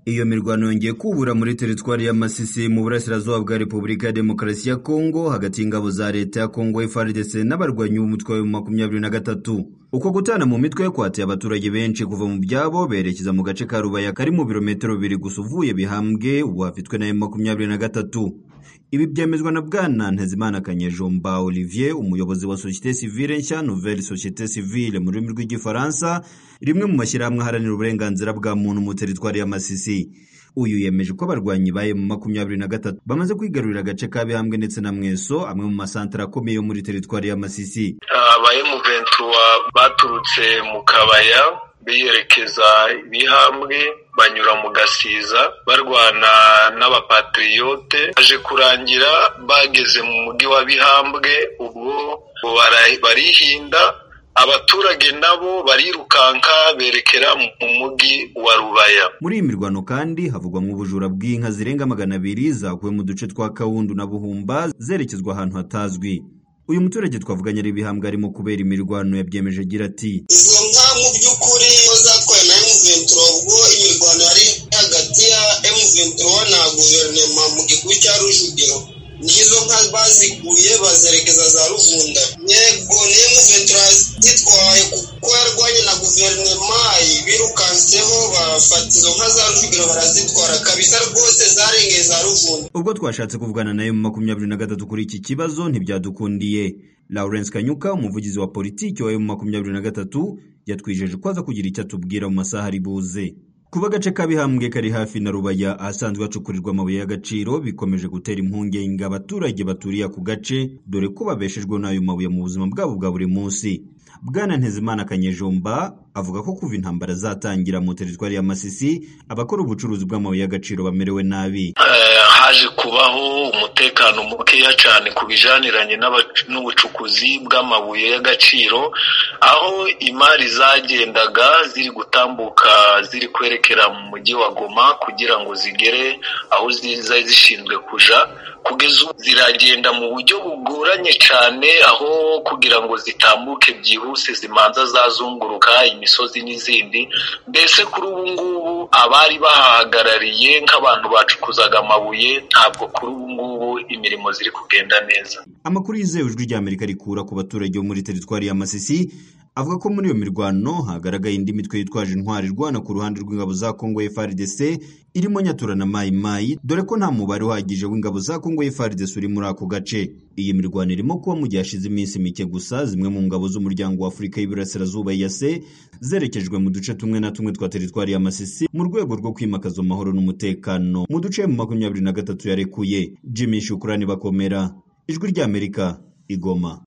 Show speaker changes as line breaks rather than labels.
Iyo mirwano yongeye kubura muri teritwari ya Masisi mu burasirazuba bwa Repubulika ya Demokarasi ya Kongo hagati y'ingabo za leta ya Kongo FARDC n'abarwanyi b'umutwe wa makumyabiri na gatatu. Uko gutana mu mitwe kwateye abaturage benshi kuva mu byabo berekeza mu gace ka Rubaya kari mu birometero bibiri gusa uvuye Bihambwe ubu hafitwe na makumyabiri na gatatu. Ibi byemezwa na Bwana Ntezimana Kanyejomba Olivier, umuyobozi wa Societe Civile nshya Nouvelle Societe Civile mu rurimi rw'igifaransa, rimwe mu mashyirahamwe aharanira uburenganzira bwa muntu mu teritwari ya Masisi. Uyu yemeje ko abarwanyi ba mu makumyabiri na gatatu bamaze kwigarurira agace ka Bihambwe ndetse na Mweso, amwe mu masantara akomeye yo muri teritwari ya Masisi.
Abahemu ventura baturutse mu kabaya biyerekeza ibihambwe banyura mu gasiza barwana n'abapatriyote aje kurangira bageze mu mujyi wa bihambwe ubwo barihinda abaturage nabo barirukanka berekera mu mujyi wa rubaya
muri iyi mirwano kandi havugwamo ubujura bw'inka zirenga magana abiri zakuwe mu duce twa kawundu na buhumba zerekezwa ahantu hatazwi uyu muturage twavuganye ari ibihambwe arimo kubera imirwano yabyemeje agira ati
izo nka mu by'ukuri ko zatwawe na M23 ubwo imirwano yari hagati ya M23 na guverinoma mu gikubi cya Rujugiro nizo nka bazikuye bazerekeza za Ruvunda yego ni M23 zitwaye kuko yarwanye na guverinoma birukanseho bafata izo nka za Rujugiro barazitwara kabisa rwose zarengeye za Ruvunda
ubwo twashatse kuvugana nayo mu makumyabiri na gatatu kuri iki kibazo ntibyadukundiye Lawrence Kanyuka umuvugizi wa politiki wa makumyabiri na gatatu yatwijeje ko aza kugira icyo atubwira mu masaha ari buze kuba agace kabihambwe kari hafi na rubaya ahasanzwe hacukurirwa amabuye y'agaciro bikomeje gutera impungenge abaturage baturiye ako gace dore ko babeshejwe n'ayo mabuye mu buzima bwabo bwa buri munsi bwana ntezimana kanyejomba avuga ko kuva intambara zatangira mu teritwari ya masisi abakora ubucuruzi bw'amabuye y'agaciro bamerewe nabi
haje kubaho umutekano mukeya cyane ku bijaniranye n'ubucukuzi bw'amabuye y'agaciro aho imari zagendaga ziri gutambuka ziri kwerekera mu mujyi wa goma kugira ngo zigere aho ziza zishinzwe kuja kugeza ubu ziragenda mu buryo bugoranye cyane aho kugira ngo zitambuke byihuse zimanza zazunguruka imisozi n'izindi mbese kuri ubu ngubu abari bahagarariye nk'abantu bacukuzaga amabuye ntabwo kuri ubu ngubu imirimo ziri kugenda neza
amakuru yizewe ijwi ry'amerika rikura ku baturage bo muri teritwari ya masisi avuga ko muri iyo mirwano hagaragaye indi mitwe yitwaje intwari irwana ku ruhande rw'ingabo za kongo frdc irimo nyatura na mayi mayi dore ko nta mubare uhagije w'ingabo za kongo frdc uri muri ako gace iyi mirwano irimo kuba mu gihe hashize iminsi mike gusa zimwe mu ngabo z'umuryango wa afurika y'iburasirazuba yase zerekejwe mu duce tumwe na tumwe twa teritwari ya masisi mu rwego rwo kwimakaza amahoro n'umutekano mu duce mu makumyabiri na gatatu yarekuye jimmy shukurani bakomera ijwi ry'amerika igoma